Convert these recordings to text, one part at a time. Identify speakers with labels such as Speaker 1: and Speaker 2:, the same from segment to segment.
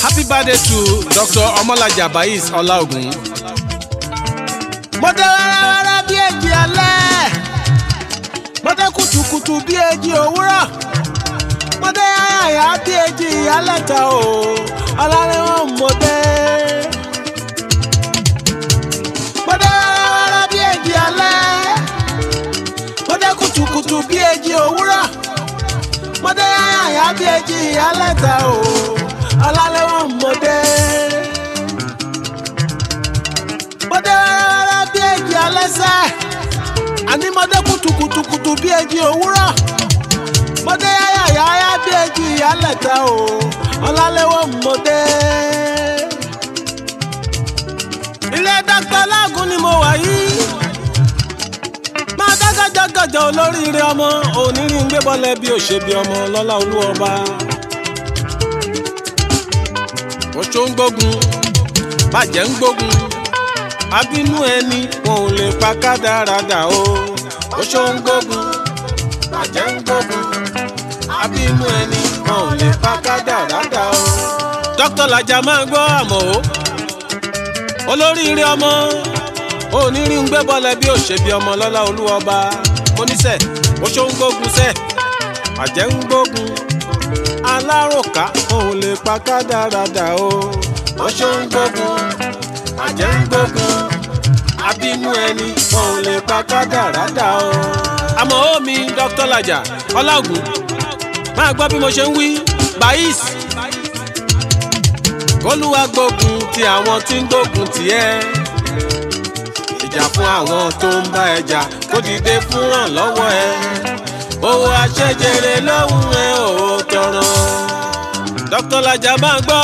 Speaker 1: happy birthday to dr ọmọlájà bayis ọláògùn.
Speaker 2: mo dé wẹ́rẹ́wẹ́rẹ́ bí èjì alẹ́ mo dé kùtùkùtù bí èjì òwúrọ̀ mo dé yáyàyà bí èjì ìyálẹ̀ta o ọlárẹ̀wọ̀n mo dé. mo dé wẹ́rẹ́wẹ́rẹ́ bí èjì alẹ́ mo dé kùtùkùtù bí èjì òwúrọ̀ mo dé yáyàyà bí èjì ìyálẹ̀ta o ọlárẹ̀wọ̀n mo dé. mo dé wẹ́rẹ́wẹ́rẹ́ bí èjì alẹ́sẹ̀ àní mo dé kùtùkùtùkùtù bí èjì òwúrọ̀ mo dé yáyàyà bí èjì ìyálẹ̀ta o ọlálẹ́wọ̀ mo dé. ilé dọ́kítà lágùn ni mo wà yìí máa dágájágájá olóríire ọmọ onírí ń gbé bọ́lẹ̀ bí òṣèbí ọmọ lọ́lá olúọba.
Speaker 1: oṣó ń gbógun bàjẹ́ ń gbógun
Speaker 2: abínú ẹni wọn ò lè pa kádàrádà o
Speaker 1: oṣó ń gbógun bàjẹ́ ń gbógun
Speaker 2: abínú ẹni wọn ò lè pa kádàrádà o. dókítà làjà máa gbọ́ àmọ́ o olóríire ọmọ onírí ń gbé bọ́lẹ̀ bí òṣèbí ọmọ lọ́lá olúọba oníṣẹ́ oṣó ń gbógun sẹ́ bàjẹ́ ń gbógun alárùnká wọn ò lè pa kádàrádà o
Speaker 1: oṣó ń gbógun bàjẹ́ ń gbógun
Speaker 2: abínú ẹni wọn ò lè pa kádàrádà o. àmọ́ omi dr lajà ọláògùn máa gbọ́ bí mo ṣe ń wí bayis kólúwa gbógun ti àwọn tí ń gbógun tiẹ̀ ìjà fún àwọn tó ń bá ẹ jà kó dìde fún ràn lọ́wọ́ ẹ owó aṣẹ́jẹrẹ lọ́hùn ẹ ò tọrọ. dr lajà máa gbọ́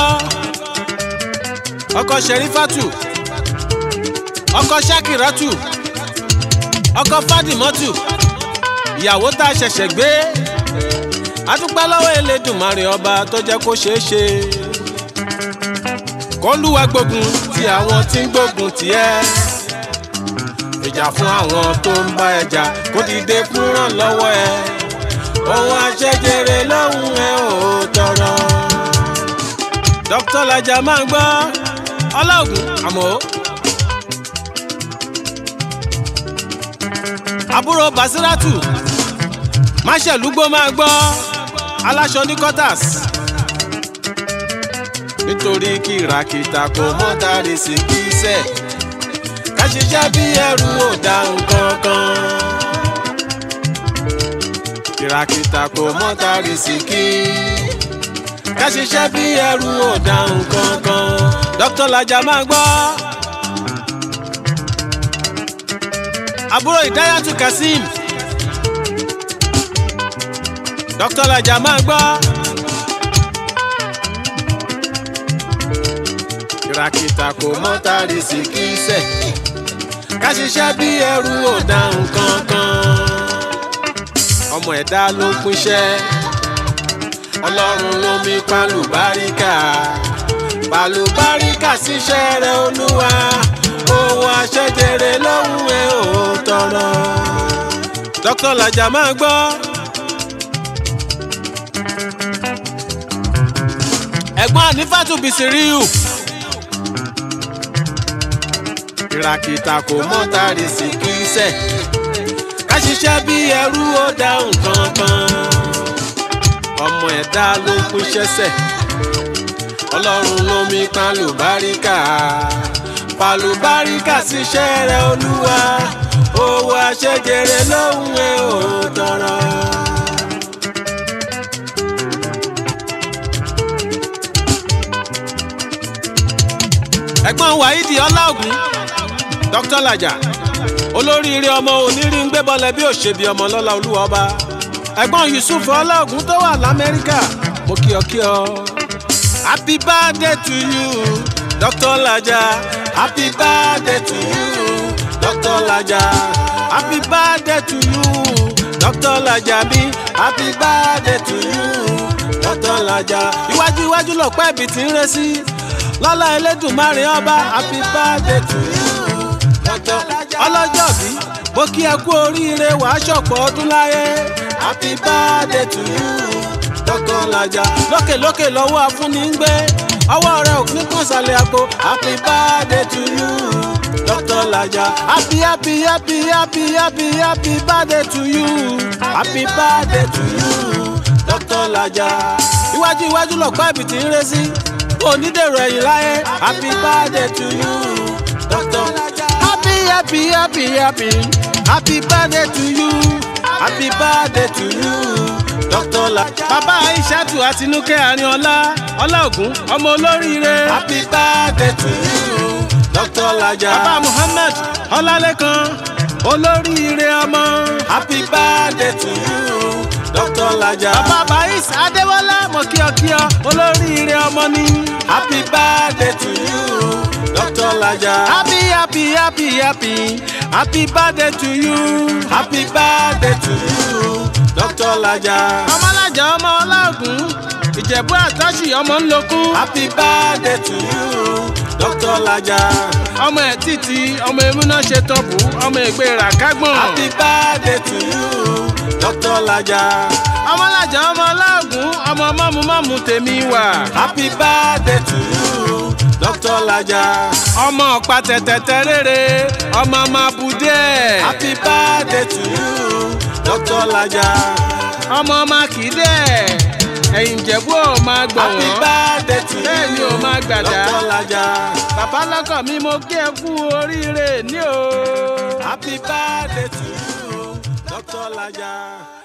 Speaker 2: ọkọ sẹrífàtù ọkọ sakiratu ọkọ fadimọtù ìyàwó tá a ṣẹ̀ṣẹ̀ gbé adúpẹ́ lọ́wọ́ elédùnmarè ọba tó jẹ́ kó ṣeé ṣe kọlùwà gbógun ti àwọn tí ń gbógun tiẹ̀ ìjà fún àwọn tó ń bá ẹ jà kó dìde fún ràn lọ́wọ́ ẹ ohun aṣẹ́jẹrẹ lọ́hùn ẹ ò tọrọ. dókítà lajà máa gbọ́ ọlọ́ọ̀gùn àmọ́. àbúrò basiratu máṣẹ̀lúgbó máa gbọ́ aláṣọ ní quarters nítorí kìràkìtà kò mọ́ dárí sí kíṣẹ́ ká ṣiṣẹ́ bí ẹrù ò dá nǹkan kan kìràkìtà kò mọ́ dárí sí kí ká ṣiṣẹ́ bí ẹrù ò dá nǹkan kan dókítà lajà máa gbọ́. àbúrò ìdáyàtú kazeem dr lajà máa gbọ́ kìràkìtà kò mọ́ tàrí sí kíṣẹ́ ká ṣiṣẹ́ bí ẹrú ò dá nǹkan kan ọmọ ẹ̀dá ló pínṣẹ́ ọlọ́run ló mi pálùbáríkà pálùbáríkà síṣẹ́ rẹ̀ olúwa owó aṣẹ́jẹrẹ lọ́hùn ẹ̀ ò tọrọ. dókítà làjà máa gbọ́. ẹ̀gbọ́n ànífàtú bìsíríù. kìràkìtà kò mọ́ tàrí sí kíṣẹ́. ká ṣiṣẹ́ bí ẹrú ó dá nǹkan kan. ọmọ ẹ̀dá ló pín ṣẹ́sẹ̀. ọlọ́run ló mi pálù lùbáríkà pàlùbáríkà síṣẹ́ rẹ̀ olúwa owó aṣẹ́jẹrẹ lóhùn ẹ̀ ò tọrọ. ẹ̀gbọ́n wáídì ọláògùn dr lajà olóríire ọmọ onírí ń gbé bọ́lẹ̀ bí òṣèbí ọmọ lọ́la olúwa ọba ẹ̀gbọ́n yusuf ọláògùn tó wà lamẹ́ríkà mo kí ọ kí ọ. happy birthday to you dr lajà happy birthday to you dr lajà happy birthday to you dr lajà mi happy birthday to you dr lajà. iwájú iwájú lọ̀pẹ́ ibi tí ń rẹ́ sí lọ́lá elédùnmarè ọba happy birthday to you dr lajà. ọlọ́jọ́ bí mo kí ẹ kú oríire wàá ṣọ̀pọ̀ ọdún láyé happy birthday to you Dr. Laja. lókè lókè lọ́wọ́ afúnni ń gbé ọwọ́ rẹ̀ ò ní kàn sálẹ̀ àpò happy birthday to you Dr. Laja. happy happy happy happy happy happy birthday to you happy birthday to you Dr. Laja. iwájú iwájú lọ́pàá ibi tí ń ré sí onídèrò ẹ̀yìn láyé happy birthday to you Dr. Laja. happy happy happy happy happy birthday to you happy birthday to you Dr. Laja. bàbá Aishatu Àtinúkẹ́ Àrínọlá ọlọ́ọ̀gùn ọmọ olóríire happy birthday to you Dr. Laja. bàbá Muhammed Ọlálékan olóríire ọmọ happy birthday to you Dr. Laja. bàbá Bais Adéwọlá mọ̀kíọ̀kíọ̀ olóríire ọmọ ni happy birthday to you Dr. Laja. happy happy happy happy happy birthday to you happy birthday to you Dr. Laja. ọmọlájà ọmọ ọlọ́ọ̀gùn ìjẹ̀bú àtàṣì ọmọ ńlọkún happy birthday to you Dr. Laja. ọmọ ẹ̀ títí ọmọ emúná ṣe tọ́pù ọmọ ẹgbẹ́ ràkágbọ̀n happy birthday to you Dr. Laja. ọmọlájà ọmọ ọlọ́ọ̀gùn ọmọ mọ́mú-mọ́mú tèmi wà happy birthday to you Dr. Laja. ọmọ ọ̀pá tẹ̀tẹ̀tẹ̀ rere ọmọ mabudẹ. happy birthday to you Dr. Laja. ọmọ makinde ẹ̀yìn ìjẹ̀bú ò máa gbọ̀ wọ́n. happy birthday to you bẹ́ẹ̀ ni ò máa gbàdá. Dr. Laja. bàbá lọ́kọ̀ mi mo kí ẹ kú oríire ní o. happy birthday to you Dr. Laja.